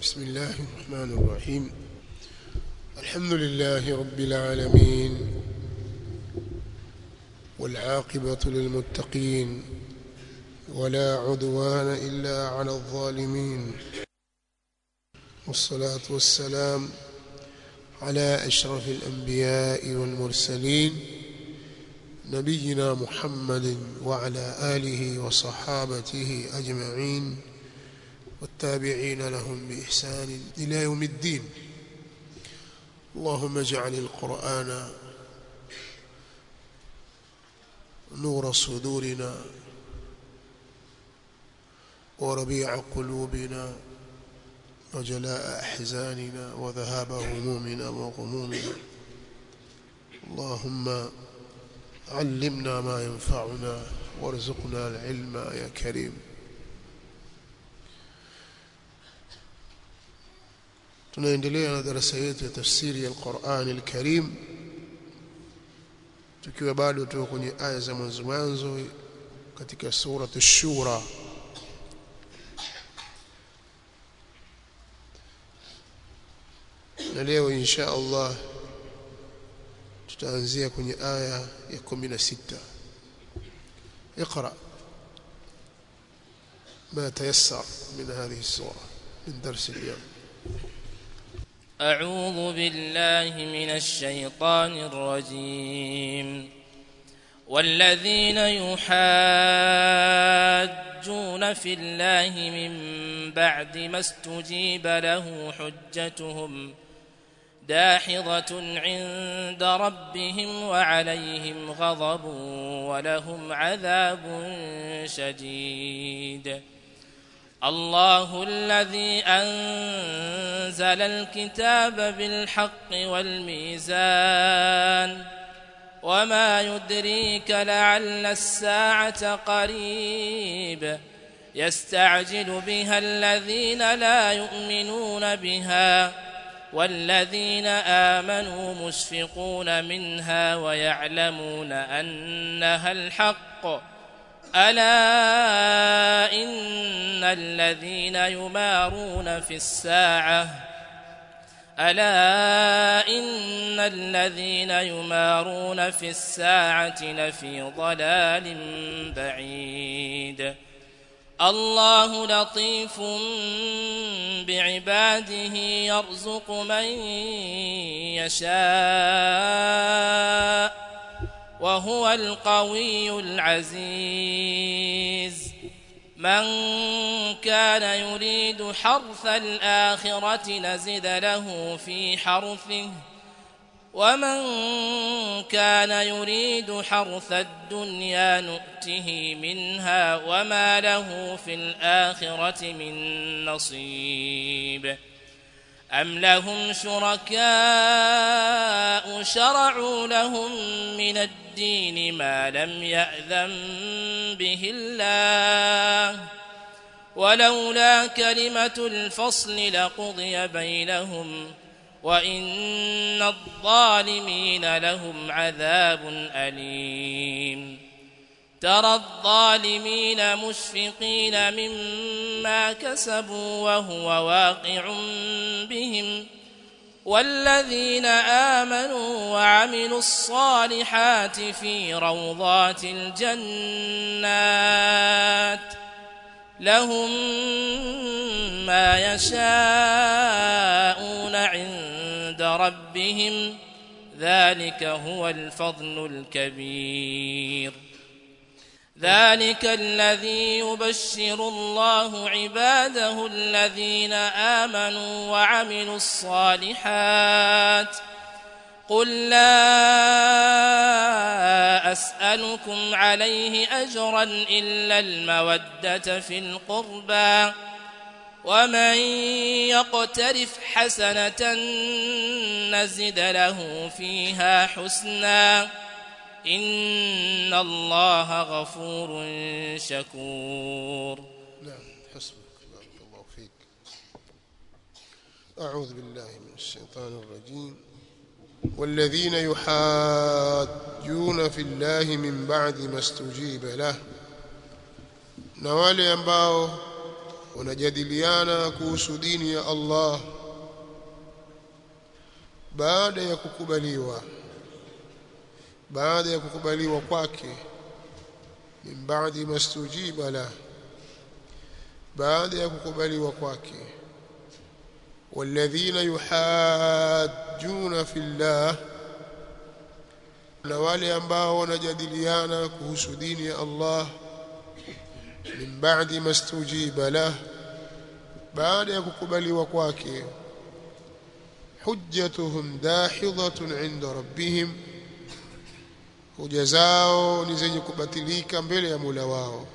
بسم الله الرحمن الرحيم الحمد لله رب العالمين والعاقبة للمتقين ولا عدوان إلا على الظالمين والصلاة والسلام على أشرف الأنبياء والمرسلين نبينا محمد وعلى آله وصحابته أجمعين والتابعين لهم بإحسان إلى يوم الدين اللهم اجعل القرآن نور صدورنا وربيع قلوبنا وجلاء أحزاننا وذهاب همومنا وغمومنا اللهم علمنا ما ينفعنا وارزقنا العلم يا كريم tunaendelea na darasa yetu ya tafsiri ya Qur'an al-Karim tukiwa bado tuko kwenye aya za mwanzo mwanzo katika sura ash-Shura na leo insha Allah tutaanzia kwenye aya ya 16 اقرأ ما تيسر من هذه السورة من درس اليوم أعوذ بالله من الشيطان الرجيم والذين يحاجون في الله من بعد ما استجيب له حجتهم داحضة عند ربهم وعليهم غضب ولهم عذاب شديد الله الذي أنزل الكتاب بالحق والميزان وما يدريك لعل الساعة قريب يستعجل بها الذين لا يؤمنون بها والذين آمنوا مشفقون منها ويعلمون أنها الحق ألا إن الذين يمارون في الساعة ألا إن الذين يمارون في الساعة لفي ضلال بعيد الله لطيف بعباده يرزق من يشاء وهو القوي العزيز من كان يريد حرث الآخرة نزد له في حرثه ومن كان يريد حرث الدنيا نؤته منها وما له في الآخرة من نصيب أم لهم شركاء شرعوا لهم من الدين ما لم يأذن به الله ولولا كلمة الفصل لقضي بينهم وإن الظالمين لهم عذاب أليم ترى الظالمين مشفقين مما كسبوا وهو واقع بهم والذين آمنوا وعملوا الصالحات في روضات الجنات لهم ما يشاءون عند ربهم ذلك هو الفضل الكبير ذلك الذي يبشر الله عباده الذين آمنوا وعملوا الصالحات قل لا أسألكم عليه أجرا إلا المودة في القربى ومن يقترف حسنة نزد له فيها حسنا إن الله غفور شكور نعم حسبك بارك الله فيك أعوذ بالله من الشيطان الرجيم والذين يحاجون في الله من بعد ما استجيب له na wale ambao wanajadiliana kuhusu dini ya Allah baada ya kukubaliwa baada ya kukubaliwa kwake min ba'di mastujiba la baada ya kukubaliwa kwake والذين يحاجون في الله na wale ambao wanajadiliana kuhusu dini ya Allah min ba'di mastujiba lah baada ya kukubaliwa kwake hujjatuhum dahidatun 'inda rabbihim hoja zao ni zenye kubatilika mbele ya Mola wao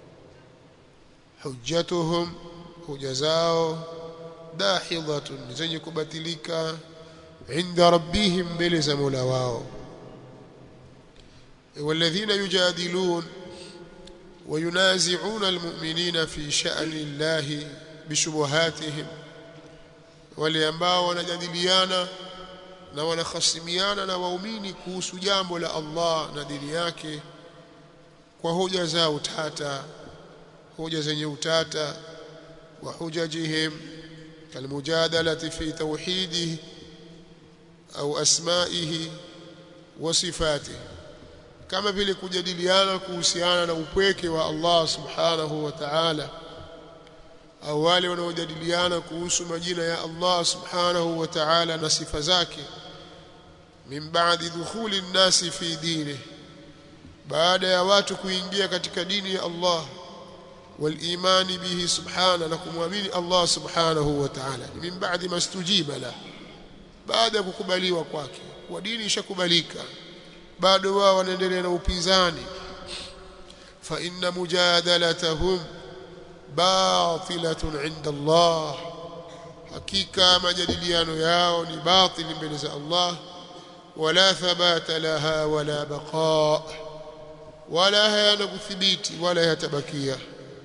hujjatuhum hoja zao dahidatun ni zenye kubatilika 'inda rabbihim mbele za Mola wao والذين يجادلون وينازعون المؤمنين في شأن الله بشبهاتهم wale ambao wanajadiliana na wanakhasimiana na waumini kuhusu jambo la Allah na dini yake kwa hoja za utata hoja zenye utata wa hujajihim kalmujadalati fi tauhidihi au asma'ihi wa sifatihi kama vile kujadiliana kuhusiana na upweke wa Allah subhanahu wa ta'ala au wale wanaojadiliana kuhusu majina ya Allah subhanahu wa ta'ala na sifa zake min ba'di dukhuli nnasi fi dini baada ya watu kuingia katika dini ya Allah walimani bihi subhana na kumwamini Allah subhanahu wa ta'ala min ba'di mastujiba la baada ya kukubaliwa kwake kwa dini ishakubalika bado wao wanaendelea na upinzani fa inna mujadalatahum batilatun inda Allah hakika majadiliano yao ni batili mbele za Allah wala thabata laha wala baqa wala hayana kuthibiti wala yatabakia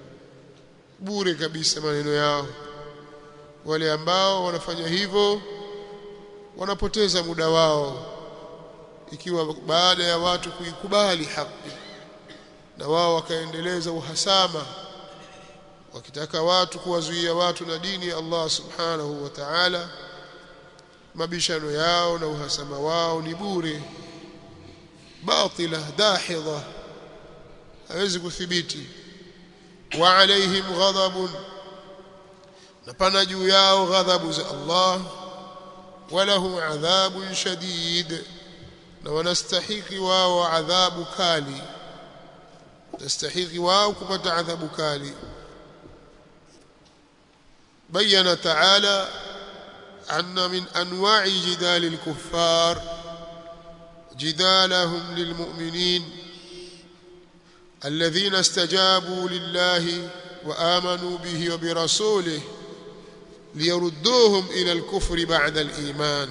bure kabisa maneno yao wale ambao wanafanya hivyo wanapoteza muda wao ikiwa baada ya watu kuikubali haki na wao wakaendeleza uhasama wakitaka watu kuwazuia watu na dini ya Allah subhanahu wa ta'ala mabishano yao na uhasama wao ni bure batila dahidha hawezi kuthibiti wa alaihim ghadabun na pana juu yao ghadhabu za Allah walahum adhabun shadid na wanastahiki wao adhabu kali tastahiki wao kupata adhabu kali بين تعالى أن من أنواع جدال الكفار جدالهم للمؤمنين الذين استجابوا لله وآمنوا به وبرسوله ليردوهم إلى الكفر بعد الإيمان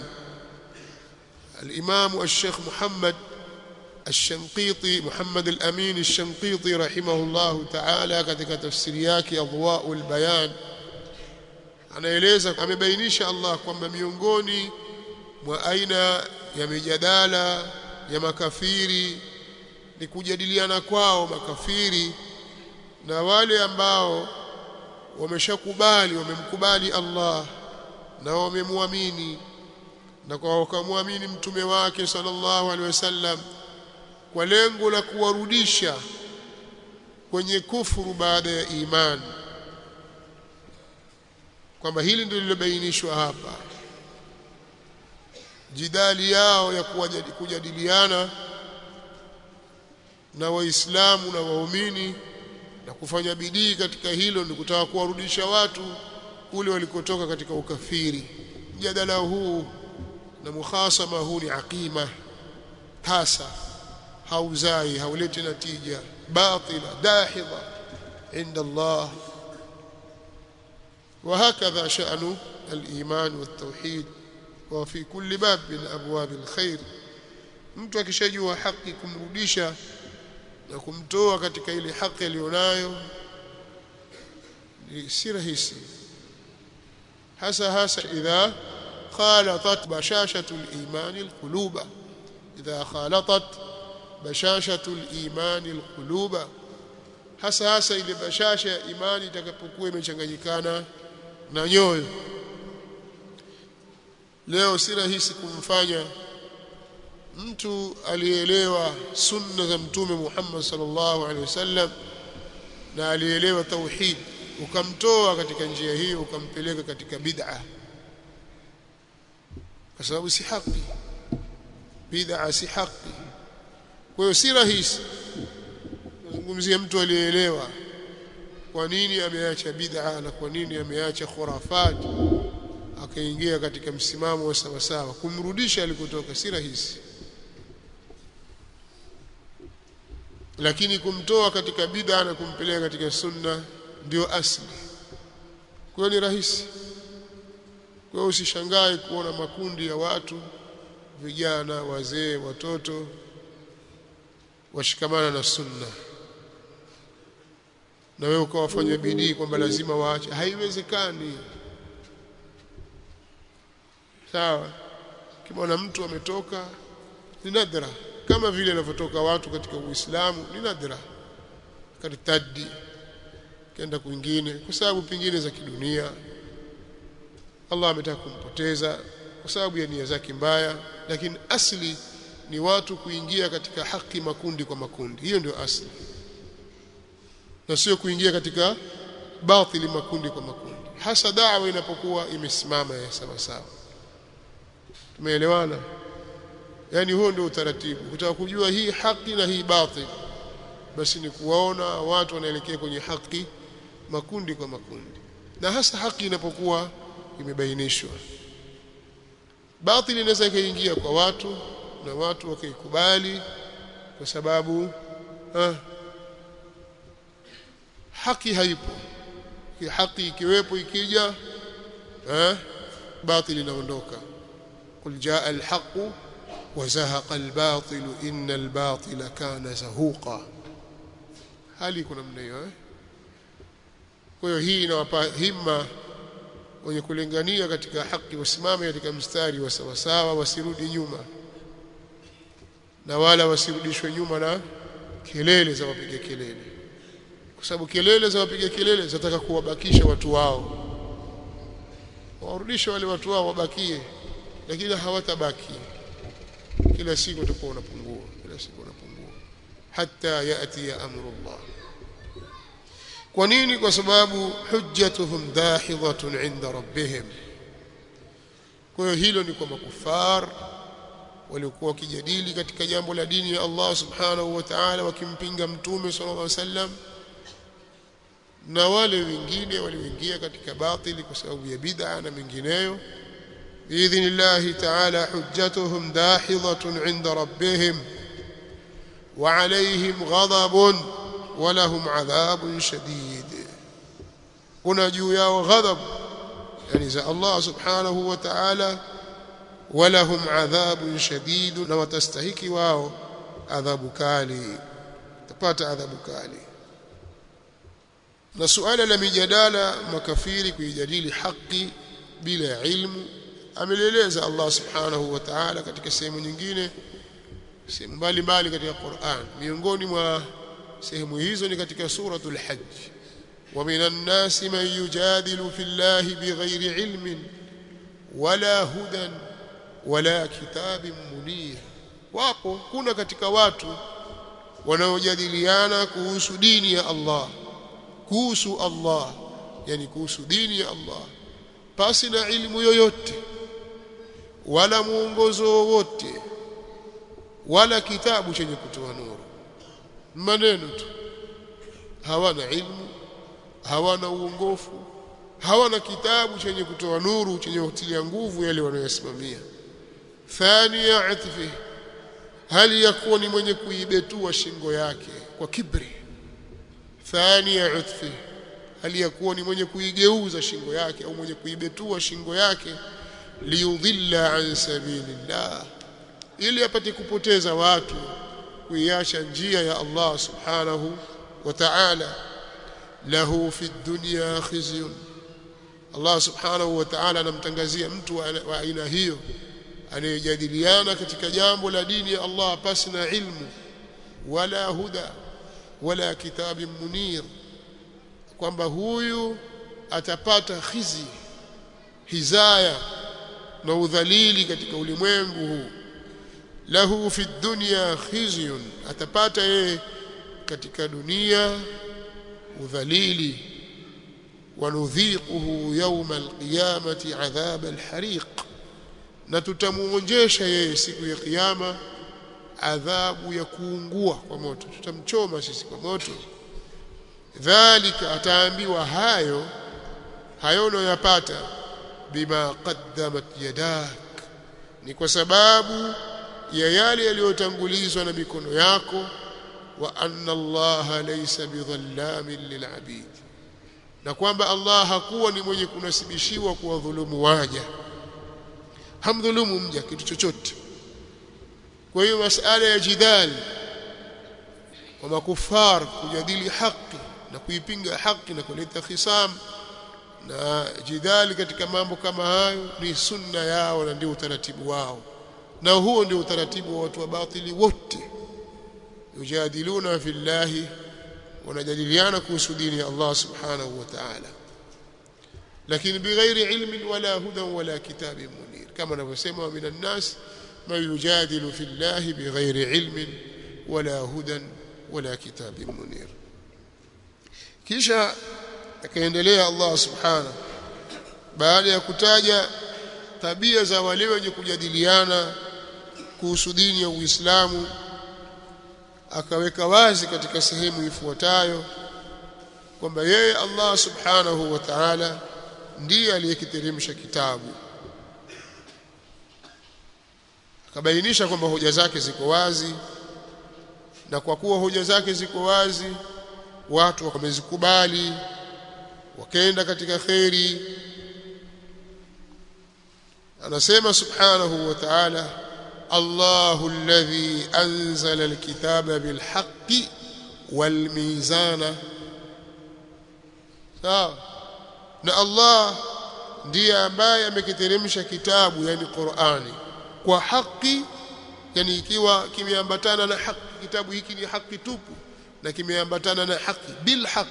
الإمام الشيخ محمد الشنقيطي محمد الأمين الشنقيطي رحمه الله تعالى katika tafsiri yake Adwaul Bayan anaeleza amebainisha Allah kwamba miongoni mwa aina ya mijadala ya makafiri ni kujadiliana kwao makafiri na wale ambao wameshakubali wamemkubali Allah na wamemwamini na kwa wakamwamini mtume wake sallallahu alaihi wasallam kwa lengo la kuwarudisha kwenye kufuru baada ya imani kwamba hili ndilo lilobainishwa hapa jidali yao ya kujadiliana na waislamu na waumini na kufanya bidii katika hilo ni kutaka kuwarudisha watu kule walikotoka katika ukafiri mjadala huu na mukhasama huu ni aqima hasa hauzai hauleti natija batila dahidha inda Allah وهكذا شأن الإيمان والتوحيد وفي كل باب من أبواب الخير mtu akishajua haki kumrudisha na kumtoa katika ile haki aliyonayo si rahisi hasa hasa idha khalatat bashashatu al-iman al-quluba idha khalatat bashashatu al-iman al-quluba hasa hasa ile bashasha ya imani itakapokuwa imechanganyikana na nyoyo leo si rahisi kumfanya mtu aliyeelewa sunna za mtume Muhammad sallallahu alaihi wasallam na alielewa tauhid ukamtoa katika njia hiyo ukampeleka katika bid'a kwa sababu si haki bid'a si haki kwa hiyo si rahisi nazungumzia mtu aliyeelewa kwa nini ameacha bid'a na kwa nini ameacha khurafat akaingia katika msimamo wa sawasawa kumrudisha alikotoka si rahisi lakini kumtoa katika bid'a na kumpeleka katika sunna ndio asli kwa ni rahisi kwa hiyo usishangae kuona makundi ya watu vijana wazee watoto washikamana na sunna na wewe ukawafanya bidii kwamba lazima waache haiwezekani sawa kimwona mtu ametoka ni nadra kama vile anavyotoka watu katika Uislamu ni nadra karitadi kenda kwingine kwa sababu pingine za kidunia Allah ametaka kumpoteza kwa sababu ya nia zake mbaya lakini asli ni watu kuingia katika haki makundi kwa makundi hiyo ndio asli na sio kuingia katika batili makundi kwa makundi hasa dawa inapokuwa imesimama ya sawa sawa tumeelewana yani huo ndio utaratibu kutaka kujua hii haki na hii batil basi ni kuwaona watu wanaelekea kwenye haki makundi kwa makundi na hasa haki inapokuwa imebainishwa batil inaweza ikaingia kwa watu na watu wakaikubali kwa sababu ah, haki haipo haki ikiwepo ikija eh, batil inaondoka قل جاء الحق وزهق الباطل إن الباطل كان زهوقا hali kuna mna hiyo eh? kwa hiyo hii inawapa himma wenye kulingania katika haki wasimame katika mstari wa sawasawa wasirudi nyuma na wala wasirudishwe nyuma na kelele za wapiga kelele kwa sababu kelele za wapiga kelele zinataka kuwabakisha watu wao warudishe wale watu wao wabakie lakini hawatabaki kila siku utakuwa unapungua kila siku unapungua hata yati ya amrullah kwa nini kwa sababu hujjatuhum dahidhatun inda rabbihim kwa hiyo hilo ni kwa makufar waliokuwa wakijadili katika jambo la dini ya Allah subhanahu wa ta'ala wakimpinga mtume sallallahu alaihi wasallam na wale wengine walioingia katika batili kwa sababu ya bid'a na mengineyo باذن الله تعالى حجتهم داحضه عند ربهم وعليهم غضب ولهم عذاب شديد kuna juu yao ghadhab yani za Allah subhanahu wa ta'ala walahum adhabun shadid na watastahiki wao adhabu kali tapata adhabu kali na suala la mijadala makafiri kuijadili haki bila ilmu ameleleza Allah subhanahu wa ta'ala katika sehemu nyingine sehemu mbalimbali katika Qur'an miongoni mwa sehemu hizo ni katika suratul hajj wa minan nasi man yujadilu fillahi bighairi ilmin wala hudan wala kitabin munir wapo kuna katika watu wanaojadiliana kuhusu dini ya Allah kuhusu Allah yani kuhusu dini ya Allah pasi na ilmu yoyote wala muongozo wowote wala kitabu chenye kutoa nuru maneno tu hawana ilmu hawana uongofu hawana kitabu chenye kutoa nuru chenye kutilia nguvu yale wanayosimamia thania atfi hali yakuwa ni mwenye kuibetua shingo yake kwa kibri thania atfi hali yakuwa ni mwenye kuigeuza shingo yake au mwenye kuibetua shingo yake liyudhilla an sabilillah ili apate kupoteza watu kuiacha njia ya Allah subhanahu wa ta'ala lahu fi dunya khizyun Allah subhanahu wa ta'ala anamtangazia mtu wa aina hiyo anayejadiliana katika jambo la dini ya Allah pasi na ilmu wala huda wala kitabin munir kwamba huyu atapata khizi hizaya na udhalili katika ulimwengu huu lahu fi dunya khizyun atapata yeye katika dunia udhalili wanudhiquhu yawma alqiyamati adhab alhariq na tutamuonjesha yeye siku ya kiyama adhabu ya kuungua kwa moto tutamchoma sisi kwa moto dhalika ataambiwa hayo hayo unayoyapata bima qaddamat yadak ni kwa sababu ya yale yaliyotangulizwa na mikono yako wa anna Allah laysa bidhallamin lilabid na kwamba Allah hakuwa ni mwenye kunasibishiwa kuwadhulumu waja hamdhulumu mja kitu chochote kwa hiyo masala ya jidali wa makufar kujadili haki na kuipinga haki na kuleta khisam na jidali katika mambo kama hayo ni sunna yao na ndio utaratibu wao na huo ndio utaratibu wa watu wa batili wote yujadiluna fillahi wanajadiliana kuhusu dini ya Allah subhanahu wa ta'ala lakini bighairi ilmin wala hudan wala kitabin munir kama anavyosema min an-nas man yujadilu fillahi bighairi ilmin wala hudan wala kitabin munir kisha akaendelea Allah subhanahu baada ya kutaja tabia za wale wenye kujadiliana kuhusu dini ya Uislamu akaweka wazi katika sehemu ifuatayo kwamba yeye Allah subhanahu wa ta'ala ndiye aliyekiteremsha kitabu akabainisha kwamba hoja zake ziko wazi na kwa kuwa hoja zake ziko wazi watu wamezikubali wakaenda katika kheri anasema subhanahu wa ta'ala الله الذي أنزل الكتاب بالحق والميزان sawa na Allah ndiye ambaye amekiteremsha kitabu yani Qur'ani kwa haki yani ikiwa kimeambatana na haki kitabu hiki ni haki tupu na kimeambatana na haki bil haq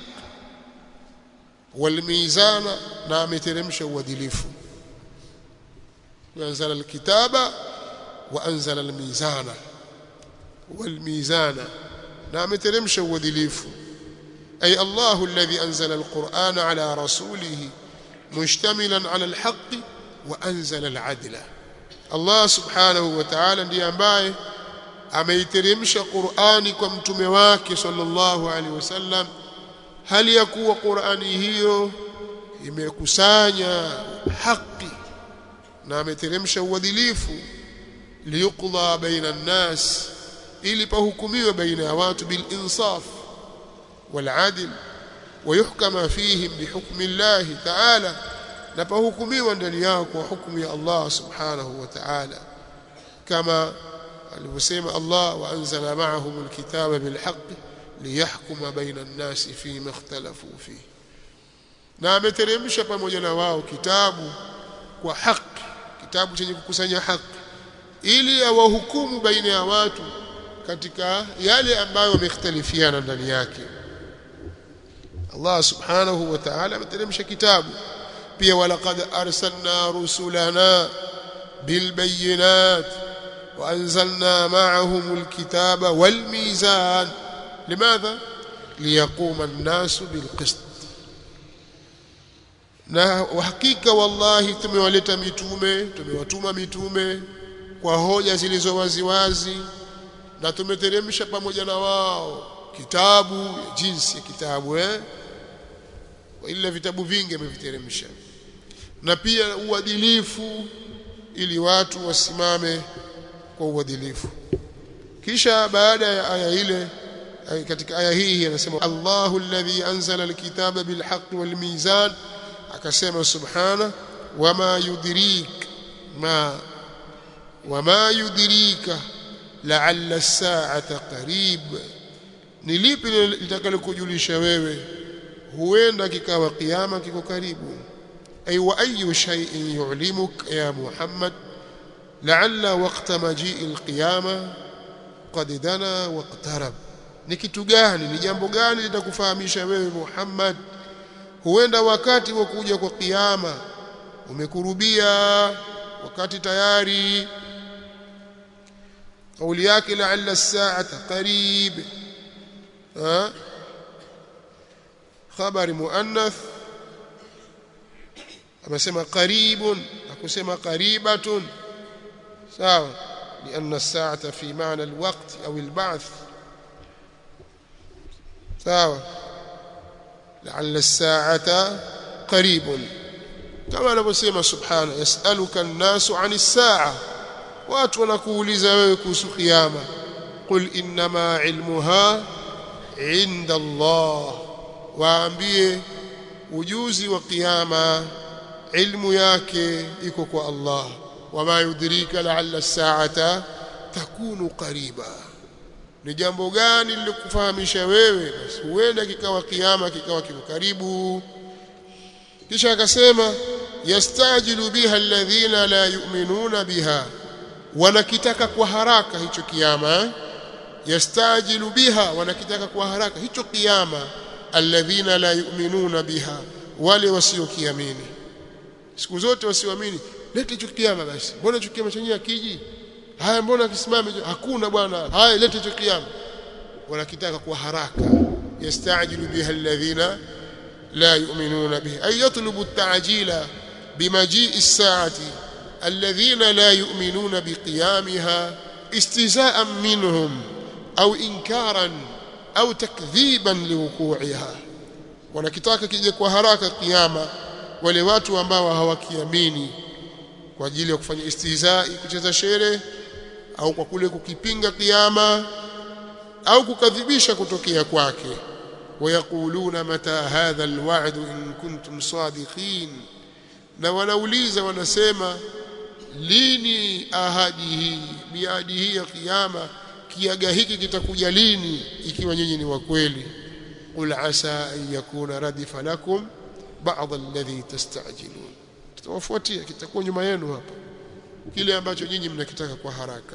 wal mizana na ameteremsha uadilifu anzala alkitaba وأنزل الميزان والميزان نعم ترمش ودليف أي الله الذي أنزل القرآن على رسوله مشتملا على الحق وأنزل العدل الله سبحانه وتعالى ndiye ambaye ameiteremsha Qur'ani kwa mtume wake sallallahu alaihi wasallam hali ya kuwa Qur'ani hiyo imekusanya haki na ameteremsha uadilifu liyuqda baina nnas ili pahukumiwe baina ya watu bil insaf wal adl ويحكم فيهم بحكم الله تعالى na pahukumiwa ndani yao kwa hukumu ya Allah subhanahu wa ta'ala kama alivyosema Allah wa anzala ma'ahum alkitaba bilhaqq liyahkuma baina an-nasi fima ikhtalafu fihi na ameteremsha pamoja na wao kitabu kwa haki kitabu chenye kukusanya haki ili awahukumu baina ya watu katika yale ambayo wamekhtalifiana ndani yake Allah subhanahu wa ta'ala ameteremsha kitabu pia walaqad arsalna rusulana bilbayinat وأنزلنا معهم الكتاب والميزان لماذا؟ ليقوم الناس بالقسط na uhakika wallahi tumewaleta mitume tumewatuma mitume kwa hoja zilizo waziwazi na tumeteremsha pamoja na wao kitabu jinsi ya kitabu eh ila vitabu vingi ameviteremsha na pia uadilifu ili watu wasimame kwa uadilifu kisha baada ya aya ile katika aya hii anasema Allahu alladhi anzala alkitaba bilhaqqi walmizan akasema subhana wama yudrik ma wama yudrika la'alla as-sa'ata qarib ni lipi litakalokujulisha wewe huenda kikawa kiyama kiko karibu ay wa ayu shay'in yu'limuk ya muhammad la'alla waqta maji'i al-qiyama qad dana waqtarab ni kitu gani ni jambo gani litakufahamisha wewe Muhammad huenda wakati wa kuja kwa kiyama umekurubia wakati tayari kauli yake la'alla as-sa'ata qarib ha khabari muannath amesema qaribun akusema qaribatun sawa لأن الساعة في معنى الوقت أو البعث sawa لعل الساعة قريب كما anavyosema subhana yasaluka an-nasu 'ani as-sa'a watu wanakuuliza wewe kuhusu kiyama qul innama 'ilmuha 'inda Allah waambie ujuzi wa kiyama ilmu yake iko kwa Allah wama yudrika la'alla as-sa'ata takunu qariba ni jambo gani lilikufahamisha wewe basi huenda kikawa kiyama kikawa kiko karibu kisha akasema yastajilu biha alladhina la yu'minuna biha wanakitaka kwa haraka hicho kiyama yastajilu biha wanakitaka kwa haraka hicho kiyama alladhina la yu'minuna biha wale wasiokiamini siku zote wasioamini lete hicho kiyama basi mbona hicho kiyama chenyewe akiji haya mbona kisimame hakuna bwana haya lete hicho kiyama wanakitaka kwa haraka yastajilu biha alladhina la yu'minuna bihi ay yatlubu at-ta'jila bimaji'i as-sa'ati alladhina la yu'minuna biqiyamiha istiza'an minhum au inkaran au takdhiban liwuqu'iha wanakitaka kije kwa haraka kiyama wale watu ambao hawakiamini kwa ajili ya kufanya istihzai kucheza shere au kwa kule kukipinga kiyama au kukadhibisha kutokea kwake wayakuluna mata hadha alwa'd in kuntum sadiqin na wanauliza wanasema lini ahadi hii miadi hii ya kiyama kiaga hiki kitakuja lini ikiwa nyinyi ni wa kweli qul asa an yakuna radifa lakum ba'd alladhi tastajilun tutawafuatia kitakuwa nyuma yenu hapa kile ambacho nyinyi mnakitaka kwa haraka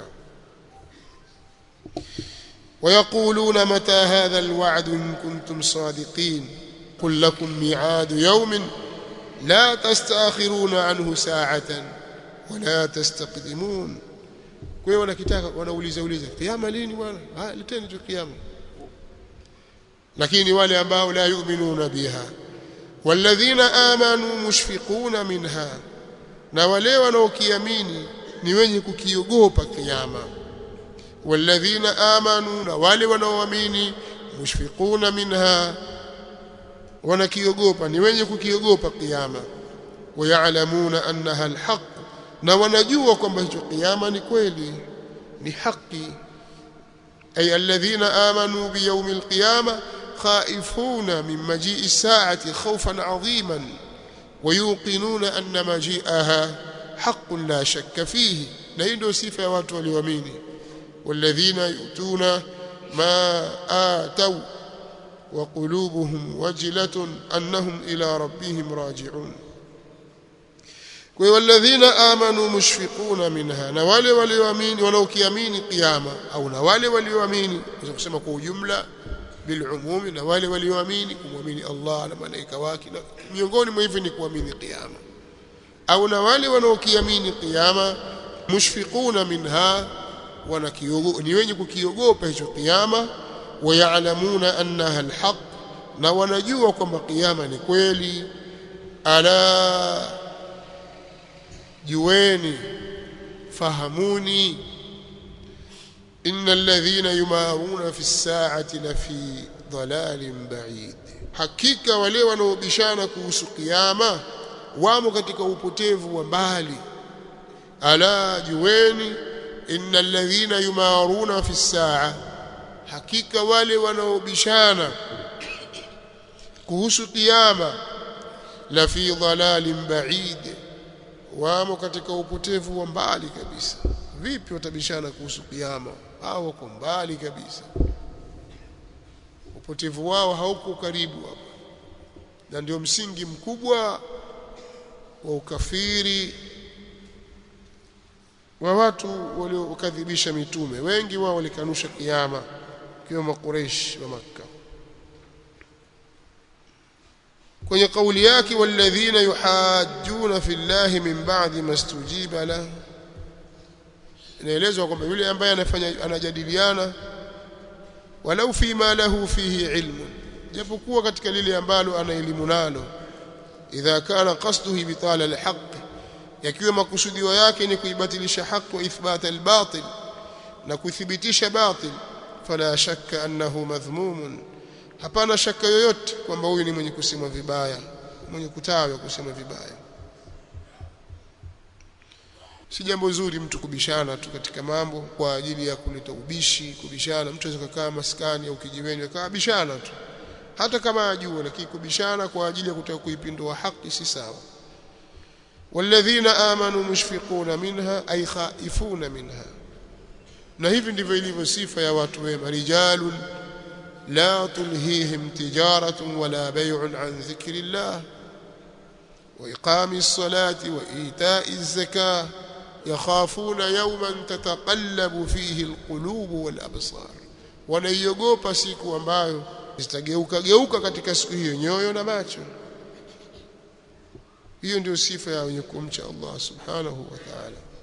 ويقولون متى هذا الوعد إن كنتم صادقين قل لكم ميعاد يوم لا تستأخرون عنه ساعة ولا تستقدمون kwa hiyo wanakitaka wanauliza uliza kiyama lini bwana ah leteni tu kiyama lakini wale ambao la yu'minuna biha walladhina amanu mushfiquna minha na wale wanaokiamini ni wenye kukiogopa kiyama walladhina amanu na wale wanaoamini mushfiquna minha wanakiogopa ni wenye kukiogopa kiyama wayalamuna annaha alhaq na wanajua kwamba hicho kiyama ni kweli ni haki ay alladhina amanu biyawm alqiyama khaifuna min maji'i sa'ati khawfan 'aziman ويوقنون أن مجيئها حق لا شك فيه na hii ndio sifa ya watu walioamini والذين يؤتون ما آتوا وقلوبهم وجلة أنهم إلى ربهم راجعون والذين آمنوا مشفقون منها na wale walioamini wanaokiamini kiyama au na wale walioamini kusema kwa ujumla bilumumi na wale walioamini kumwamini Allah na malaika wake na miongoni mwa hivyo ni kuamini kiyama au na wale wanaokiamini kiyama mushfiquna minha wanakiogopa ni wenye kukiogopa hicho kiyama wayalamuna annaha alhaq na wanajua kwamba kiyama ni kweli ala jueni fahamuni إن الذين يمارون في الساعة لفي ضلال بعيد hakika wale wanaobishana kuhusu kiyama wamo katika upotevu wa mbali ala jueni innal ladhina yumaruna fi saa hakika wale wanaobishana kuhusu kiyama la fi dhalalin ba'id wamo katika upotevu wa mbali kabisa vipi watabishana kuhusu kiyama hao wako mbali kabisa upotevu wao hauko karibu hapa na ndio msingi mkubwa wa ukafiri wa watu waliokadhibisha mitume wengi wao walikanusha kiyama kiwemo Quraysh wa Makka kwenye kauli yake walladhina yuhajjuna fillahi min ba'di mastujiba la inaelezwa kwamba yule ambaye anafanya anajadiliana walau fima lahu fihi ilmun japokuwa katika lile ambalo ana elimu nalo idha kana qasduhu ibtala alhaq yakiwa makusudio yake ni kuibatilisha haki wa ithbata albatil na kuthibitisha batil fala shakka annahu madhmumun hapana shaka yoyote kwamba huyu ni mwenye kusema vibaya mwenye kutawa kusema vibaya si jambo zuri mtu kubishana tu katika mambo kwa ajili ya kuleta ubishi kubishana mtu anaweza kukaa maskani au kijiweni akaa bishana tu hata kama ajua lakini kubishana kwa ajili ya kutaka kuipindua haki si sawa walladhina amanu mushfiquna minha ay khaifuna minha na hivi ndivyo ilivyo sifa ya watu wema rijalun la tulhihim tijaratun wala bay'un an dhikrillah wa iqamis salati wa ita'iz zakah yakhafuna yawman tataqallabu fihi alqulub wal absar wanaiogopa siku ambayo zitageuka geuka katika siku hiyo nyoyo na macho hiyo ndio sifa ya wenye kumcha Allah subhanahu wa ta'ala